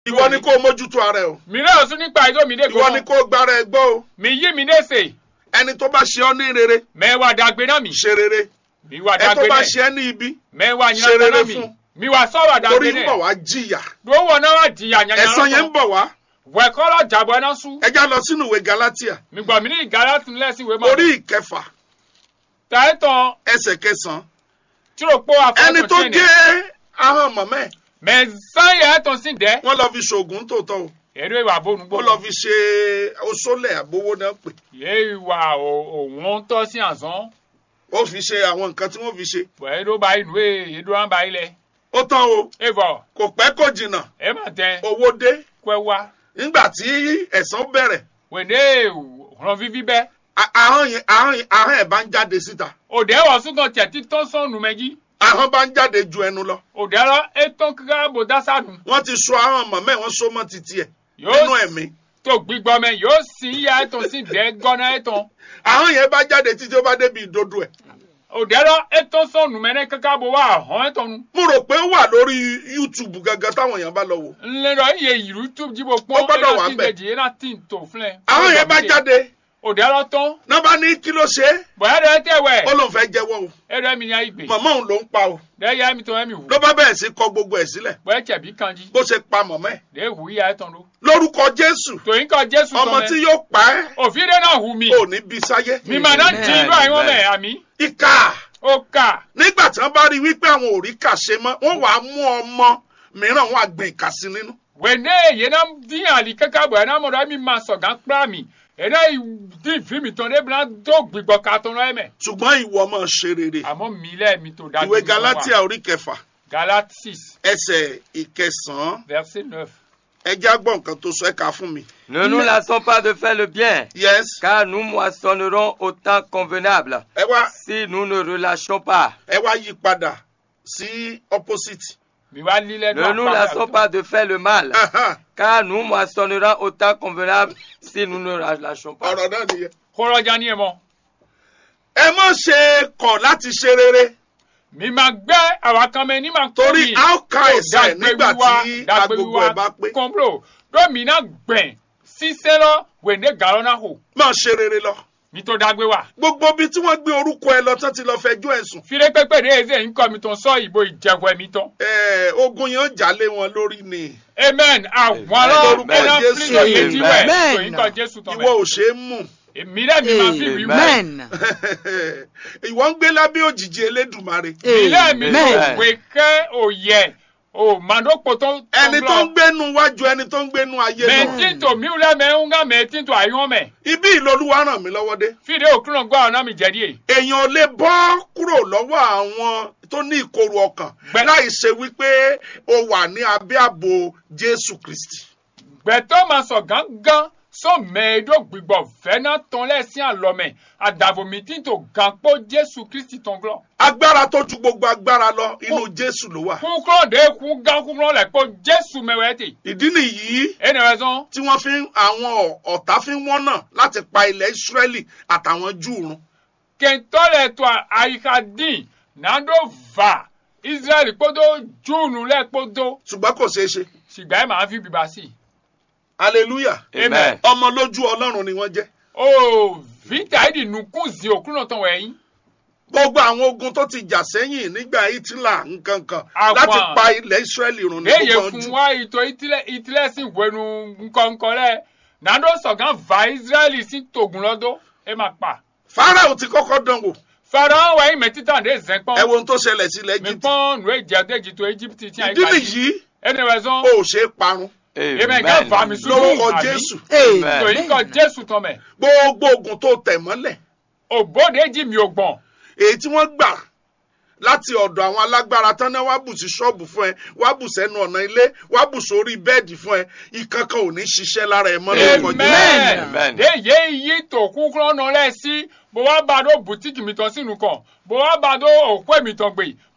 ìwọ ni kó o mójútó ara ẹ o mi náà sún nípa ìjọ mi dé ìwọ ni gbọ́n kó o gbára ẹ gbọ́ o mi yí mi léṣe ẹni tó bá ṣe ọ́ ní rere mẹ́wàá dàgbé náà mi ṣe rere mi wà ẹ tó dàgbé bá náà ṣe ẹ́ ní ibi mẹ́wàá ṣe yín rere náà mi fún. mi wà sọ̀rọ̀ torí dàgbé ń bọ̀ náà wá jìyà lówó náà wà jìyà yànyàn ẹ̀san yẹn ń bọ̀ wá wẹ̀kọ́lọ̀ jàbọ̀ náà sún ẹ já lọ sínú ìwé Galatia mi gbọ́ mi ní ìgárá tún lẹ́sìn ìwé mọ́ orí ìkẹfà tàìtàn ẹsẹ̀ kẹsàn-án tíròpó ẹni tó àfọwọ́sọ gé ahọ́n mọ̀mọ́ ẹ̀ mẹ̀sán yẹn tán sí dẹ́ wọ́n lọ fi ṣoògùn tòótọ́ o èrè ìwà bónúgbò ó lọ fi ṣe oṣólẹ̀ àbówó náà pè yé ìwà òun tọ́ sí àzán ó fi ṣe àwọn nǹkan tí wọ́n fi ṣe wẹ́ẹ́ ló bá inú ẹ̀ èdè wọn bá ilẹ̀ ó tán o èèvọ̀ kò pẹ́ kò jìnnà ẹ má tẹ owó dé pẹ́ wá nígbà tí ẹ̀san bẹ̀rẹ̀ wẹ̀dẹ́ ràn fífi bẹ́ a- ahọ́n yẹn ahọ́n yẹn ahọ́n ẹ̀ bá ń jáde síta òdè wọ̀ súnkàn tẹ̀ títọ́ sọ̀nù mẹ́jì ahọ́n bá ń jáde ju ẹnu lọ òdè lọ ètò kíkà bò dásàdùn wọ́n ti so ahọ́n mọ̀mọ́ ẹ̀ wọ́n so mọ́ titi ẹ̀ nínú yóò ẹ̀mí tó gbígbọ́ mẹ́ yóò sì yá ètò sí dẹ́ gọ́nà ètò ahọ́n yẹn bá jáde títí ó bá débi ìdodo ẹ̀ òdè lọ ètò sọ̀nù mẹ́rẹ́ kíkà bò wà hàn ètò nu mo rò pé ó wà lórí YouTube gangan táwọn èèyàn bá lọ wò ńlẹ́rọ iye ìlú tó jíbo pọ́n Ó gbọ́dọ̀ wà tí ńbẹ̀. ìdèjì yẹn náà tí ń tò fúnlẹ̀ ahọ́n yẹn bá jáde òdè lọ tán náà bá ní kí ló ṣe é bọ̀yá dẹ́ tẹ̀wẹ̀ ó lóun fẹ́ jẹ́wọ́ o ẹ̀rọ mi ní ayé gbè mọ̀mọ́ òun ló ń pa o dẹ́ yá mi tó ẹ̀mí wù ló bá bẹ̀rẹ̀ sí kọ gbogbo ẹ̀ sílẹ̀ bọ̀yá tẹ̀bí kanjí bó ṣe pa mọ̀mọ́ ẹ̀ dẹ́ wù yá ẹ̀ tán ló lórúkọ Jésù tòyìn kan jésù ọmọ tán tí mẹ́ yóò pa ẹ́ òfin dẹ́ náà hù mí ò ní bí sáyé mi mà náà jí inú àyíwọ́n mẹ́ àmì ìkà ó kà nígbà tí wọ́n bá rí wípé àwọn ò rí kà ṣe mọ́ wọ́n wàá mú ọmọ mìíràn wọ́n á gbìn ìkà sí nínú wẹ̀ndé yẹn náà dín àlì kẹ́kẹ́ bọ̀ ẹ̀ náà mọ̀dọ̀ mi máa sọ̀gá kúrà mi ẹ̀ náà dín fi mi tán débìí náà tó gbìgbọ́ ká tán lọ́yẹ̀ mẹ́ ṣùgbọ́n ìwọ máa ṣe rere àmọ́ mi lẹ́ mi tó dájú ìwé Galatia orí kẹfà galatis ẹsẹ̀ ìkẹsàn-án verset neuf ẹ já gbọ́ nǹkan tó sọ ẹ kà á fún mi. Ne nous lassons pas de faire le bien, yes car nous moissonnerons au temps convenable ẹ wá si nous ne relâchons pas. ẹ wá yí padà sí opposite. mi wá lílẹ̀ Ne nous lassons pas de faire le mal, Ahan, car nous moissonnerons au temps convenable si nous ne relâchons pas. ọ̀rọ̀ náà nìyẹn. kọ́rọ́jà ni ẹ̀ mọ́ ẹ má ṣe kọ̀ láti ṣe rere mi máa gbẹ́ àwọn kan mẹ́ ní máa kọ́ torí mi a ó ka ẹ̀san ẹ̀ nígbà tí agogo ẹ̀ bá pé kọ́ńbro gómìnà gbẹ̀n sísẹ́ lọ wẹ̀ndé gàrọ́ náà hò má ṣe rere lọ. mi tó dágbé wa. gbogbo ibi tí wọ́n gbé orúkọ ẹ lọ tán ti lọ fẹjọ́ ẹ̀ sùn. fire pépè dé eze nkọ mi tó ń sọ ìbò ìjẹ̀wọ̀ ẹ̀mí tán. Ẹ, ogun yẹn ó jà lé wọn lórí ni amen àwọn Amen. ọlọ́ Lórúkọ ẹ̀nà Jésù. fílíọ̀ méjì wẹ̀ Amen. tó nkọ jésù tán ìwọ mẹ́. ò ṣe é mú. èmi rẹ̀ mi máa fi wí wẹ̀. Amen. ìwọ ń gbé lábẹ́ òjìji Elédùmarè. mi rẹ̀ mi Amen. tó wé kẹ́ òyẹ̀ ò màdókò tó ẹni tó ń gbénu wájú ẹni tó ń gbénu ayé lọ. mẹtí tó mi rẹ̀ mẹ́ ń gá mẹtí tó àyàn mẹ́. ibi ìlọlúwa ràn mí lọ́wọ́ dé. fìdí òkúrò gbọ́ ọ̀nà mi jẹ̀dí ẹ̀. èèyàn ò lè bọ́ kúrò lọ́wọ́ àwọn tó ní ìkorò ọkàn Gbẹ- láì ṣe wípé o wà ní abẹ́ ààbò Jésù Kristi. gbẹ̀tọ́ máa sọ gángan sọ mẹ́ẹ̀ẹ́dọ́ gbígbọ́ fẹ́nà tán lẹ́sìn àlọ́mẹ̀ àdàbòmítì tó gàn pọ̀ jésù kristi tán glọ́. agbára tó ju gbogbo agbára lọ inú Jésù ló wà. kúkúrọ̀ dé kú gán kúkúrọ̀ lẹ̀ pọ̀ jésù mẹ́wẹ́ tè. ìdí nìyí ẹnì rẹ̀ sàn. tí wọ́n fi ń àwọn ọ̀tá fi ń wọ́nà láti pa ilẹ̀ Ísírẹ́lì àtàwọn Júù run. kẹntọ́lẹ̀ tó àyíká dín nàdó va israẹli kpọ́dọ̀ júùnù lẹ̀ kpọ́dọ̀ ṣùgbọ́n kò ṣeé ṣe. ṣùgbọ́n ẹ̀ máa fi bìbá sí i. hallelujah Amen. ọmọ lójú Ọlọ́run ni wọ́n jẹ́. o vita ìdí nukú zi òkúrò tán wẹ̀yìn. gbogbo àwọn ogun tó ti jà sẹ́yìn nígbà Hitler nkankan Àwọn- láti pa ilẹ̀ Ísírẹ́lì run ní eye gbogbo fún Júù. wa ìtò ìtìlẹ̀ sí wẹnu nkọ̀ǹkọ̀ rẹ̀ nàdó sọ̀gán va israẹli sí tògùn lọ́dọ̀ ẹ máa pa. Fáráò ti kọ́kọ́ dán wò fẹ́ràn wẹ̀yìn mẹ́títà dé zẹ́pọ̀n. ẹ wo ohun tó ṣẹlẹ̀ sí ilẹ̀ mi Egypt. pọ́n nù èjì àdéjì tó egypt tí a ìdí nìyí ẹni rẹ̀ sàn. o ò ṣe é parun èmi ká fa mi sùn lórúkọ Jésù tó yín kọ jésù tán mẹ́. gbogbo ogun tó tẹ̀ mọ́lẹ̀ òbóde jì mí ò gbọ̀n. èyí tí wọ́n gbà láti ọ̀dọ̀ àwọn alágbára tán náà wá bù sí ṣọ́ọ̀bù fún ẹ wá bù sẹ́nu ọ̀nà ilé wá bù sórí bẹ́ẹ̀dì fún ẹ ìkankan ò ní ṣiṣẹ́ lára ẹ mọ́ lórúkọ Jésù. amen. Amen. de ye yi tó kúkúrọ́ nọ lẹ́ sí bó wá bá dó bùtíkì mi tán sínú kan bó wá bá dó òkú mi tán gbé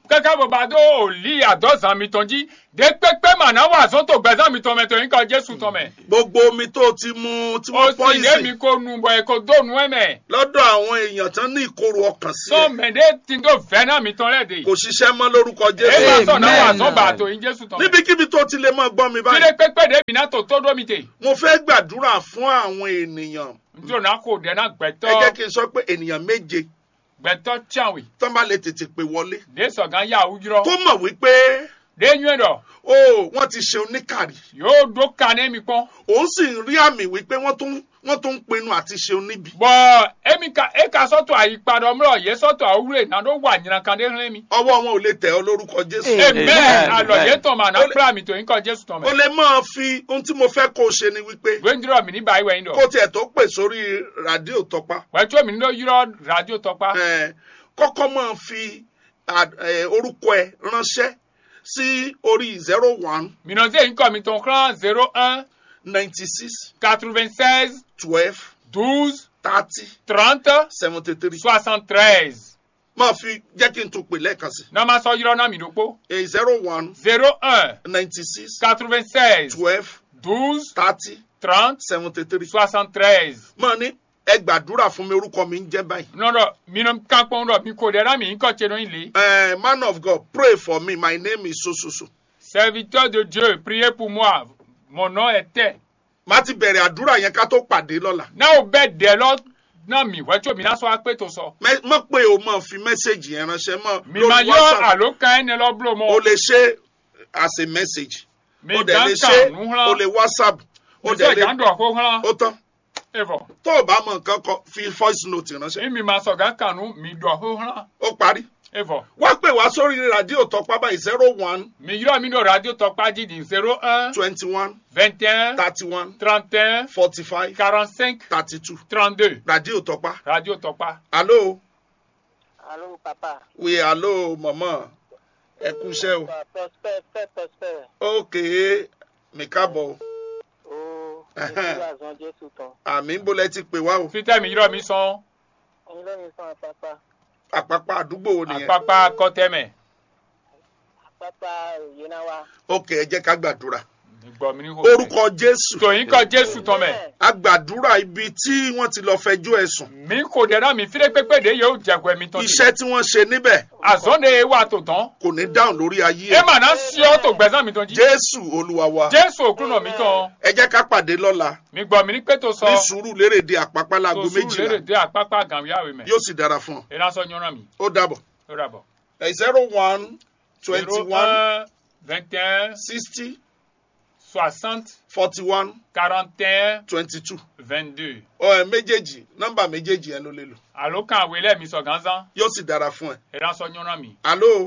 kẹ́kẹ́ bó ba dó òlì àdọ́sàn mi tán jí dé pépé màná wà sọ́tò gbẹ̀sán mi tán mẹ́ tó yín kan jésù tán mẹ́. gbogbo omi tó ti mu tí ó wọ́n sì pọ́ lé mi ìsìn kó nu bọ̀ ẹ̀ kó dóònù ẹ̀ mẹ́. lọ́dọ̀ àwọn èèyàn tán ní ìkorò ọkàn sí sọ ẹ̀ mẹ́dẹ́ tí tó fẹ́ náà mi tán lẹ́ de. kò ṣiṣẹ́ mọ́ lórúkọ ẹ jésù bá sọ náà wà Amen. sọ́ bá tó yín jésù tán mẹ́. níbikíbi tó ti lè máa gbọ́ mi kí lé báyìí pépé dé mi náà tó tó dó mi tè. mo fẹ́ gbàdúrà fún àwọn ènìyàn njó náà kò dẹ́ náà ẹ jẹ́ gbẹ̀tọ́ kí n sọ pé ènìyàn méje gbẹ̀tọ́ tíyàwó tán bá lè tètè pè wọlé dé sọ̀gán yà wújúrọ̀ tó mọ̀ wípé dé yún dọ̀ ó wọ́n ti ṣe oníkàrí yóò dó kané mi pọ́n. òun sì ń rí àmì wípé wọ́n tún wọ́n tún ń pinnu àti ṣe oníbi bɔn emi ka e ka sɔtɔ ayipadɔ mlɔ ye sɔtɔ awure na do wa nyina kan de hlɛ mi. ọwọ́ wọn ò lè tẹ̀ ọ́ lórúkọ jésù Amen. amen alɔ ye Amen. tɔn ma na Ole- kpla mi to yin kɔ jesu tɔn o mɛ. lè máa fi ohun tí mo fẹ́ kó o ṣe ni wípé gbɛndirɔ mi ni ba yi wɛ yin kó dɔ. tiẹ̀ tó pè sórí rádíò tọpa wɛtɔ mi ni do yɔrɔ radio tɔkpa. eh, kọ́kọ́ máa fi ad- eh, orúkọ ẹ ránṣẹ́ sí orí zero one minɔnze yin kɔ mi tɔn kran zero un ninety six quatre vingt seize twelve douze thirty trente seventy three soixante treize. máa fi jẹ́ kí n tún pè lẹ́ẹ̀kan sí n'a ma sɔ yɔrɔ na mi do kpo. i zero one zero un ninety six quatre vingt seize twelve douze thirty trente seventy three soixante treize. máa ní ẹ gbàdúrà fún mi orúkọ mi ń jẹ́ báyìí. nɔdɔ minɔ kankpɔn dɔ mi ko dɛ na mi yin kɔ tse do yin le. Eh, man of God pray for me my name is so so so. Serviteur de Dieu, priez pour moi. Mon nom est tel. má ti bẹ̀rẹ̀ àdúrà yẹn ká tó pàdé lọ́la. Náà o bẹ dẹ lọ náà mi wẹ́tí omi náà sọ wá pé tó sọ. Mẹ- mọ̀ pé o máa fi mẹ́sẹ̀gì yẹn ránṣẹ́ mọ́ Mi máa yọ àló kan ẹni lọ búrò o mọ́. lè ṣe as a message. Mi o dẹ̀ gán lè ṣe kàn nù o hàn. lè whatsapp o Mi dẹ̀ sọ lè ìdándọ̀ kó hàn. ó tán. Ẹ̀fọ̀. tó o bá mọ nǹkan kọ fi voice note ránṣẹ́ Mi mi máa sọ gán kàn nù mi dọ̀ kó hàn. ó parí. Ẹ̀fọ̀. wá pè wá sórí rádíò tọpá báyìí zero one Mi yọ mi lọ radio tọpa jídì zero un twenty one vingt et un thirty one trente et un forty five quarante cinq thirty two trente deux. rádíò tọpá. Radio tọpa. alo Allô, papa. we alo mama ẹ kú iṣẹ́ o. Papa, Prosper, Prosper, Prosper. ok mi káàbọ̀ o. Oh, Ẹhẹ́n. Jésus a zan Jésù tán. àmì ń bolẹ̀ ti pè wá o. Fitẹ́ mi yọ mi sọ. Ẹyin lẹ́yìn sàn àpápá. àpapọ̀ àdúgbò wo nìyẹn. Àpapà kọ́tẹ́mẹ̀. Àpápá òye náà wá. ok ẹ jẹ́ ká gbàdúrà. Gbọ̀ mi ní hò. orúkọ jésù Tòyìn kọ Jésù tán mẹ́. a gbàdúrà ibi tí wọ́n ti lọ fẹjọ́ ẹ̀sùn. mi kò dẹ́rẹ́ mi fílẹ̀ pépé de yóò jẹ̀kọ̀ ẹ̀mí tán. iṣẹ́ tí wọ́n ṣe níbẹ̀ àzọ́nde wà tó tán. kò ní dáhùn lórí ayé ẹ ẹ̀. mà náà sí ọ́ tó gbẹ̀sán mi tán jí. jésù olúwa wa jésù òkú náà mi tán. ẹ jẹ́ ká pàdé lọ́la mi gbọ́ mi ní pé tó sọ. ní sùúrù lérèdè àpápá tó láago sùúrù lérè méjìlá dé àpápá gàmíyàwó mẹ́. yóò sì dára fún ọ. iná sọ yọ̀nà mi. ó dàbọ̀ ó rà bọ̀. ẹ zero one twenty zero one un vingt et un sixty soixante forty one quarante et un twenty two vingt deux. ọ ẹ méjèèjì nọ́mbà méjèèjì yẹn ló lè lò àló kan àwé lẹ́ẹ̀mí sọ gánzán. yóò sì dára fún ẹ. iná sọ yọ̀nà mi. alo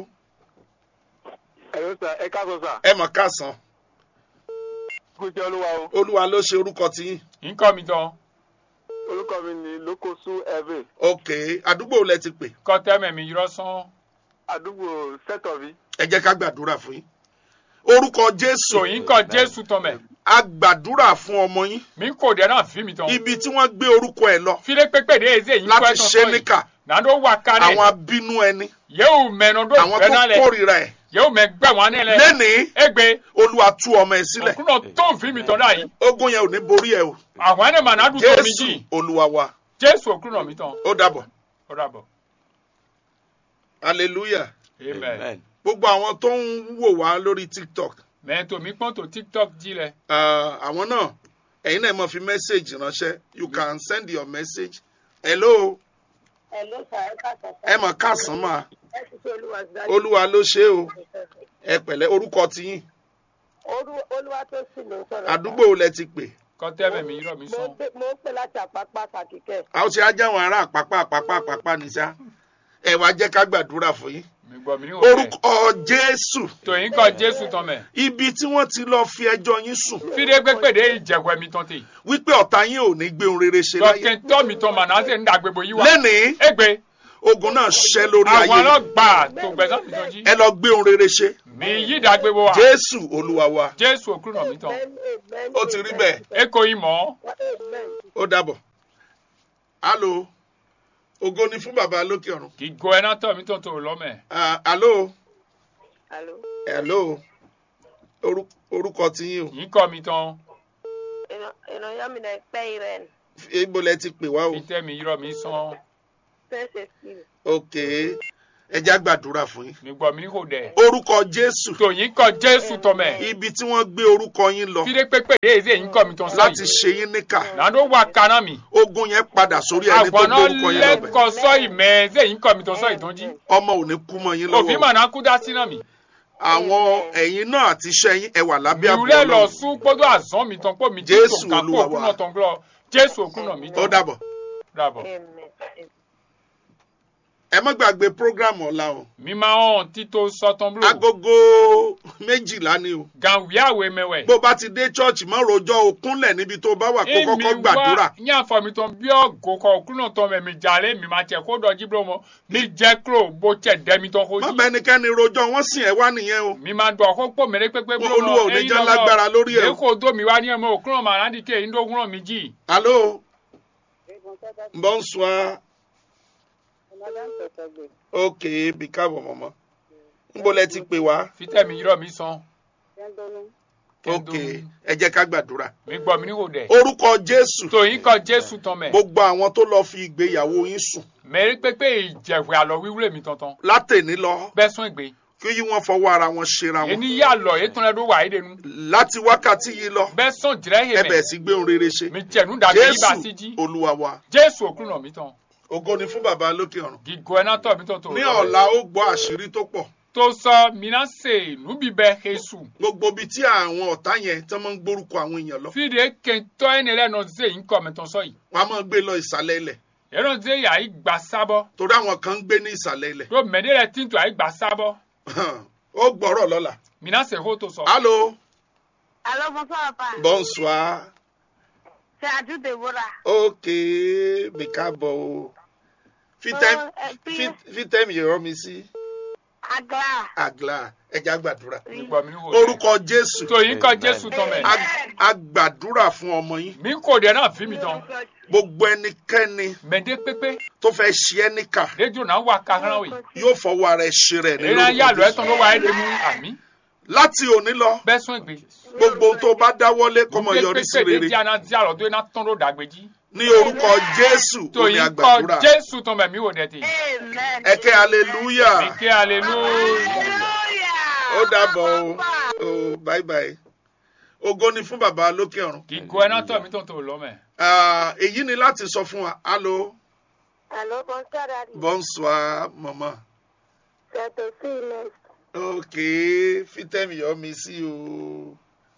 Ẹ̀rọ sà, ẹ káàsọ̀ sà. ẹ mọ̀ káàsán Kúṣẹ́ olúwa o. olúwa ló ṣe orúkọ tiyín nkọ́ mi tán. Orúkọ mi ni Lókòsú Ẹ̀vẹ̀. ok àdúgbò lẹ ti pè kọ́tẹ́mẹ̀ mi yọrọ sán. Àdúgbò Sẹ́tọ̀bí. ẹ jẹ́ ká gbàdúrà fún yín orúkọ jésù tòyìn kọ jésù tán mẹ́. a gbàdúrà fún ọmọ yín mi kò dẹ́rẹ́ fi mi tán. ibi tí wọ́n gbé orúkọ ẹ̀ lọ fílẹ̀ pépé de eze yìí kọ́ láti ẹ̀ tán ṣe sọ yìí. níkà nando wa kare àwọn abínú ẹni yewu mẹnu do àwọn gbẹna tó lẹ kórìíra ẹ̀ yewu mẹ gbẹ wọn ne lẹ lẹ́nìí egbe olúwa tú ọmọ ẹ̀ sílẹ̀ ọkùnrin tó fi mi tọ́ da yìí ogun yẹn ò ní borí ẹ o àwọn ẹni mà náà dùn tó mi jésù jì olúwa wa jésù ọkùnrin mi tán ó dàbọ̀ ó dàbọ̀ hallelujah amen gbogbo àwọn tó ń wò wá lórí tiktok mẹ́tò mi pọ́n tó tiktok jí lẹ ah, àwọn náà ẹ̀yin náà mọ̀ fi message ránṣẹ́ you can send your message hello Ẹ̀ló sà, ẹ káàsọ̀ sà. ẹ mọ̀ káàsán mà Ẹ ti ṣe olúwa sí dájú. olúwa ló ṣe é o ẹ pẹ̀lẹ́ orúkọ tiyín Olúwa tó sì ló ń sọ̀rọ̀. àdúgbò wo lẹ ti pè kọ́tẹ́bẹ̀ mi yírọ̀ mi Mo sàn gbé- mo ń pè láti àpápá Sàkíkẹ́. a ó ṣe ajá àwọn ará àpápá àpápá àpápá ní sá ẹ wá jẹ́ ká gbàdúrà fún yín mi gbọ́ mi ní òkè orúkọ jésù tòyìn kọ jésù tán mẹ́ ibi tí wọ́n ti lọ fi ẹjọ́ yín sùn fídé pépé de ìjẹ̀kọ̀ mi tán tè wípé ọ̀tá yín ò ní gbé ohun rere ṣe láyé dọ́kẹ́ tọ́ mi tán mà náà ṣe ń dàgbébò yí wa lẹ́nìí egbe ogun náà ṣẹ́ lórí àwọn ayé yín. ọlọ́gbà tó gbẹ̀sán mi tán jí ẹ lọ gbé ohun rere ṣe mi yí dàgbébò wa jésù olúwa wa jésù ọkùnrin mi tán Ó ti rí bẹ́ẹ̀. eko yìí mọ́. ó dàbọ̀ alo ògo ni fún bàbá lókè ọ̀run kì í go ẹ náà tọ̀ mí tó tó lọ́mẹ̀. Ah, alo Allô? hello Orú- orúkọ ti yín o yìí kọ́ mi tán Ìrànyọ́ mi náà pẹ́ ìrẹ́n. ibo lẹ ti pè wá o fi tẹ́ mi yírọ̀ mi sán ok Fẹ́sẹ̀ sí. ẹ já gbàdúrà fún yín mi gbọ́ mi ní kò dẹ̀ orúkọ jésù tó yìí kọ́ jésù tọ́ mẹ́ ibi tí wọ́n gbé orúkọ yín lọ fide pépé dé èzè yìí kọ́ mi tán sọ láti yìí ṣe yín níkà nàdó wà kaná mi ogun yẹn padà sórí ẹni tó gbé àgbọ̀nà orúkọ yín lọ bẹ̀ lẹ́kọ̀ọ́ sọ ìmẹ̀ èzè yìí kọ́ mi tán sọ ìtọ́jú ọmọ ò ní kú mọ́ yín òbí lọ́wọ́ mà náà kú dá sí náà mi àwọn ẹ̀yin náà àti iṣẹ́ yín ẹ wà lábẹ́ àbò ìwúlẹ̀ lọ Ọlọ́run sún kpọ́dọ̀ àzán mi tán kó mi tí Jésù tó kà kó Olúwa òkú wa. náà tán gbọ́ jésù òkú náà mi ó tán dàbọ̀ dàbọ̀ Amen. ẹ má gbàgbé program ọ̀la o mi máa hàn títò sọtán blo agogo méjìlá ni o gan wíyàwó mẹwẹ. bó bá ti dé church má rojọ́ o kúnlẹ̀ níbi tó bá wà kó kọ́kọ́ gbàdúrà ní àfọ̀mí tán bí ọ̀gọ́ kọ òkú náà tán mẹ́mi jàlé mi máa tẹ̀ kó dọ̀jí blo mọ́ mi jẹ́ kúrò bó tẹ̀ dẹ́mi tán kó má jí. bá ẹnikẹ́ni rojọ́ wọ́n sìn ẹ́ wá nìyẹn o mi máa dọ̀ kó pò mẹ́rẹ́ pépé blo Olúwa ò ní jẹ́ lágbára lórí ẹ̀ o. èkó dó mi wá ní ẹ̀mọ́ òkú náà màá rántí kéyìn dógún náà mi jì. alo bonsoir ok bí káàbọ̀ mọ̀mọ́ níbo lẹ ti pè wá fitẹ́ mi yírọ̀ mi sàn. ok ẹ jẹ́ ká gbàdúrà mi gbọ́ mi ní kò dẹ̀. orúkọ jésù tòyìn kọ jésù tán mẹ́. gbogbo àwọn tó lọ fi ìgbéyàwó yín sùn mẹ́rẹ́ pépé ìjẹ̀wẹ̀ àlọ́ wíwúrẹ́ mi tantan. látẹ̀ní lọ bẹ́ẹ̀ sún ìgbé. kí yí wọ́n fọwọ́ ara wọn ṣera wọn èyí yà lọ ètò rẹ̀ ló wà é denu. láti wákàtí yìí lọ bẹ́ẹ̀ sún jìrẹ́ ẹ yé bẹ̀ mẹ́. sí gbé ohun rere ṣe mi jẹ̀nu dàbí yí bá sí jí. jésù olúwa wa jésù òkú náà mi tán. ògo ni fún bàbá lókè ọ̀run gígọ ẹ̀ náà tọ̀ mi tán tó. ní ọ̀la ó gbọ́ àṣírí tó pọ̀ tó sọ mina se nubi bẹ jesu. gbogbo ibi tí àwọn ọ̀tá yẹn tí wọ́n máa ń gbórúkọ àwọn èèyàn lọ fìdí kẹntọ́ ẹni rẹ̀ nọ ṣe yín kọ́ mi tán sọ yìí. wọ́n á máa gbé lọ ìsàlẹ̀ ilẹ̀ ẹ̀rọ ṣe yà á gbà sábọ̀. torí àwọn kan ń gbé ní ìsàlẹ̀ ilẹ̀ tó mẹ́ni rẹ̀ tí ń tó à gbà sábọ̀. ó gbọ́rọ̀ lọ́la mina se hó tó sọ. allo Allô, bonsoir, papa. bonsoir C'est Adjou Deborah. ok bí káàbọ̀ o fítẹ́m Oh, ẹ pín- fí- fítẹ́m yìí rán mi sí Agla. àgbà ẹja gbàdúrà mi gbọ́ mi ní kò dẹ̀. orúkọ jésù tòyìn kọ jésù tán mẹ́. a- a gbàdúrà fún ọmọ yín mi kò dẹ̀ náà fi mi tán. gbogbo ẹnikẹ́ni mẹ́ndé pépé tó fẹ́ ṣe ẹ́ níkà rédíò náà wà kahran wì. yóò fọwọ́ ara ẹ̀ ṣe rẹ̀ èyí náà yà nínú lọ ẹ̀ tán ló wà é denu àmì. láti òní lọ bẹ́ẹ̀ sún ìgbé. gbogbo ohun tó bá dáwọ́lé kó mọ yọrí sí pépé rere rédíò náà di àlọ́ tó iná tán ló dàgbéjì. ní orúkọ jésù omi tòyìn àgbàdúrà kọ jésù tán mẹ́ mi wò dẹ̀ tì. Amen. ẹkẹ hallelujah mi ké hallelujah. Hallelujah. ó dàbọ̀ o Papa. o bye bye ògo ni fún bàbá lókè ọ̀run gígọ ẹ̀ náà tọ̀ mi tán tó lọ mẹ́. Ah, èyí ni láti sọ fún wa allo Allô, bonsoir, Daddy. bonsoir mama C'est aussi Inès. ok fítẹ́mi yọ mi sí o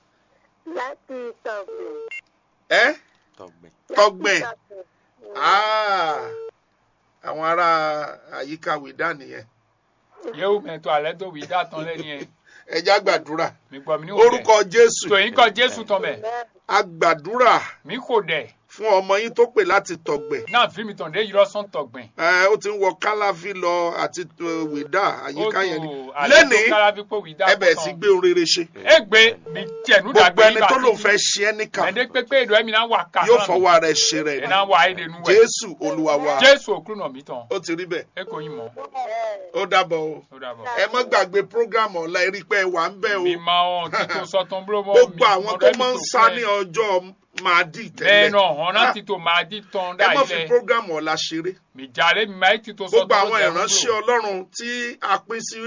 Láti Tọ̀gbìn. ẹ Tọ̀gbìn. Tọ̀gbìn. Láti Tọ̀gbìn. Ah, àwọn ará àyíká wìdá nìyẹn yéwu mẹ́tọ́ alẹ́ tó wí dá tán lẹ́ni ẹ̀. ẹja gbàdúrà mi gbọ́ mi ní kò dẹ̀. orúkọ jésù tòyìn kọ jésù tán mẹ́. Amen. a gbàdúrà mi kò dẹ̀. fún ọmọ yín tó pè láti tọ̀gbẹ̀ náà fi mi tàn dé yìí lọ́sàn tọ̀gbìn. ẹ ó ti ń wọ kálàfí lọ àti uh, wìdá àyíká yẹn ni alẹ́ tó lẹ́nìí kára fi pé wí dá ẹ bẹ̀rẹ̀ sí gbé ohun rere ṣe e gbé mi jẹ̀nu gbogbo dàgbé ẹni tó lòun fẹ́ ṣe ẹ́ níkà mẹ́ndé pépé ìdọ̀ ẹ̀mí náà wà ká yóò fọwọ́ ara ẹ̀ ṣe rẹ̀ ẹ̀ ni náà wà ayé denu wẹ̀. jésù olúwa wa jésù òkú náà mi tán. ó ti rí bẹ́ẹ̀ e kò yín mọ́. ó dàbọ̀ o ó dàbọ̀. ẹ má gbàgbé program ọ̀la erí pé ẹ wà ń bẹ̀ o mi máa hàn títò sọ́tàn búlọ́mọ́ gbogbo àwọn tó máa ń sá ní ọjọ́ máa dì bẹ́ẹ̀ tẹ́lẹ̀ náà hàn náà títò máa di tán ẹ dá má fi ilẹ̀ program ọ̀la ṣeré mi jàre mi máa títò sọ́tàn gbogbo àwọn ìránṣẹ́ ọlọ́run tí a pín sí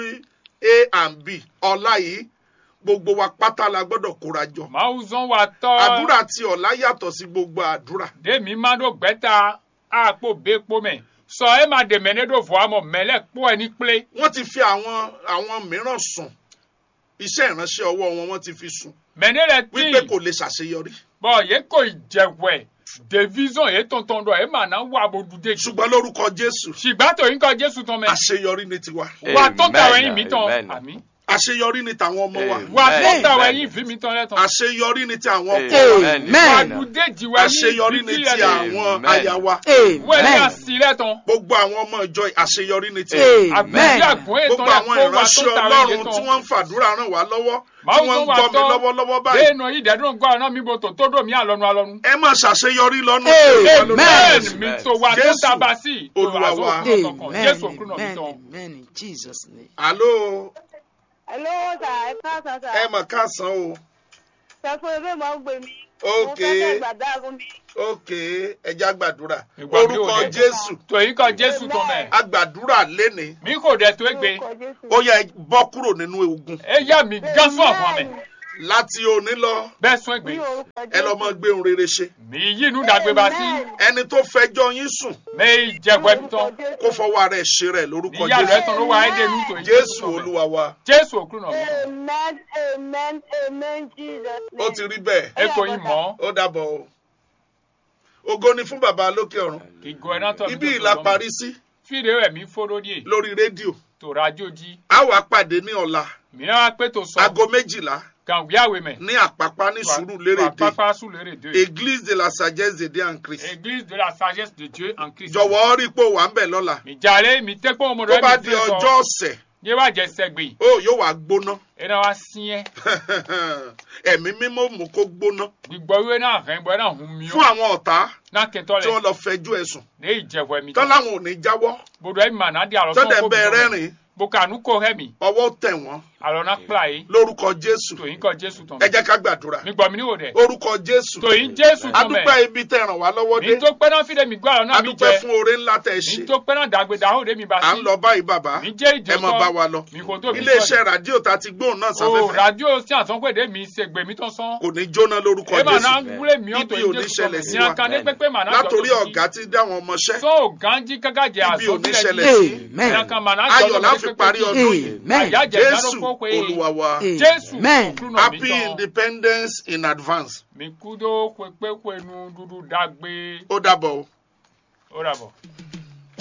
a and b ọ̀la yìí gbogbo wa pátá la gbọ́dọ̀ kóra jọ máa ń zan wa tọ́. àdúrà tí ọ̀la yàtọ̀ sí gbogbo àdúrà dèmi máa dó gbẹ́ta àpò bẹ́ẹ̀pọ̀ mẹ́ sọ ẹ máa dèmẹ́ ní dò fún àmọ́ mẹ́lẹ̀ pọ̀ ẹ ní pélé. wọ́n ti fi àwọn àwọn mìíràn sùn iṣẹ́ ìránṣẹ́ ọwọ́ wọn wọ́n ti fi sùn mẹ́ni rẹ̀ tí wípé kò lè ṣàṣeyọrí bọ́ yẹ kò jẹ̀wẹ̀ division yẹ tọ̀ntọ̀n dọ̀ ẹ máa ná wà bó dùdé jù. ṣùgbọ́n lórúkọ jésù ṣùgbọ́n tó yín kọ́ jésù tán mẹ́. àṣeyọrí ni tiwa wà tó tàwọn Amen, ẹyin mi tán amen. àmì. àṣeyọrí ni tàwọn ọmọ wa Amen. wà tó Amen. tàwọn ẹyin fi mi tán lẹ́tàn. àṣeyọrí ni ti àwọn ọkọ wa wà Amen. dùdé jì wá àṣeyọrí ni ti àwọn Amen. aya wa wẹ́n ní Amen. àsì lẹ́tàn. gbogbo àwọn ọmọ ìjọ àṣeyọrí ni ti Amen. àgbẹ̀bí àgùn ètò gbogbo àwọn lẹ́kọ̀ọ́ wà tó ìránṣẹ́ tàwọn ẹyin ọlọ́run tí tán. wọ́n ń fàdúrà ràn wá lọ́wọ́ tí Máa ń wọ́n ń tún wà gbọ́ mi tọ́. lọ́wọ́lọ́wọ́ báyìí bẹ́ẹ̀ nà yìí dẹ́dùn gbọ́ ọ̀nà mi bò tó tó dò mí àlọ́nu àlọ́nu. ẹ má ṣàṣeyọrí lọ́nà Amen. bẹ́ẹ̀ mi tó wà tó Jésù, tàbá sí. Olúwa wa. Jésù òkú náà mi Amen. tán. Amen. In Jesus' name. àló Hello, sà, ẹ káàsán sà. ẹ mọ̀ káàsán o Sọ fún ebe mọ̀ ń gbé mi. Ok. Mo fẹ́ kẹ́ gbàdá fún mi. ok ẹja gbàdúrà Ìgbà mi ò orúkọ dé. jésù tòyí kan jésù tó mẹ́ agbàdúrà léni mi kò dẹ̀ tó gbé Orúkọ Jésù. ó yẹ bọ́ kúrò nínú ogun ẹ yá mi gán fún ọ̀fọ̀ mẹ́ láti òní lọ bẹ́ẹ̀ sún ègbè Ní orúkọ ẹ lọ Jésù. mọ gbé ohun rere ṣe mi yí inú dàgbé bá sí Amen. ẹni tó fẹjọ́ yín sùn mi jẹ̀gbọ́ ẹ̀mí tán kó fọwọ́ ara ẹ̀ ṣe rẹ̀ lórúkọ níyà rẹ̀ jésù tán ló wà ẹ́ dẹnu tòyí jésù olúwa wa jésù òkú náà mi Amen, amen, amen, Jesus name. ó ti rí bẹ́ẹ̀ ẹ kò yín mọ́ ó dàbọ̀ o ògo ni fún bàbá lókè ọ̀run ìgò ẹ̀ náà tọ́ mi ibi tó ìlà tó parí sí fídíò ẹ̀mí fóró díẹ̀ lórí rédíò tó rájò jí a wà pàdé ní ọ̀la mìíràn wá pé tó sọ aago méjìlá kàn wíyàwó mẹ́ ní àpápá ní sùúrù lérèdè pápá sùn lérè dé église de la sagesse de dieu en christ église de la sagesse de dieu en christ jọ̀wọ́ rí pò wà ń bẹ̀ lọ́la mi jàre mi tẹ́ pé ọmọdé tó bá mi di fẹ́ ọjọ́ sọ ọ̀sẹ̀ yé wá jẹ sẹ́gbẹ̀ ó yóò wá gbóná ẹ náà wá sí ẹ ẹ̀mí mímọ́ mú kó gbóná gbígbọ́ ìwé náà rẹ̀ ń bọ́ ẹ náà hun mi fún ó àwọn ọ̀tá náà kẹtọ́ tí rẹ̀ wọ́n lọ fẹjú ẹ̀sùn ní ìjẹ̀wọ̀ ẹ̀mí tán láwọn ò ní jáwọ́ bodo ẹ̀mí mà náà di àlọ́ tọ́dẹ̀ bẹ́ẹ̀ rẹ́rìn bokanu kò hẹ́mi ọwọ́ tẹ̀ wọ́n àlọ́ náà kpla yìí lórúkọ jésù tòyìn kọ jésù tán ẹ jẹ́ ká gbàdúrà mi gbọ́ mi níwò dẹ̀ orúkọ jésù tòyìn jésù tán mẹ́ adúpẹ́ ibi tẹ́ ràn wá lọ́wọ́ dé mi tó pẹ́ náà fídẹ̀ mi gbọ́ àlọ́ náà mi adúpẹ́ jẹ fún oore ńlá tẹ́ ẹ mi ṣe tó pẹ́ náà dàgbé dàhó de mi bá à ń sí lọ báyìí bàbá mi jẹ́ ìjọ ẹ mọ bá wa lọ mi kò tó mi iléeṣẹ́ rádíò tá a ti gbóhùn náà o sáfẹ́fẹ́ radio sí àtọ́gbèdè mi ṣègbè mi tó sán kò ní jóná lórúkọ ẹ mà náà jésù wúlé mi ibi ò ọ̀tọ̀ ní ṣẹlẹ̀ sí ní wa akan ní pépé mà náà látòrí ọ̀gá tí dáwọn ọmọṣẹ́ sọ ganji gágàjẹ ibi ò ní àsọ̀bílẹ̀ ṣẹlẹ̀ sí ní akan mà náà ayọ̀ la fi parí ọdún yìí àyájẹ jésù ìdánwò pé olúwa wa jésù Amen. òkúrú náà mi happy tán independence in advance mi kú dó pépé pẹ̀lú dúdú dágbé ó dàbọ̀ o. ó rà bọ̀.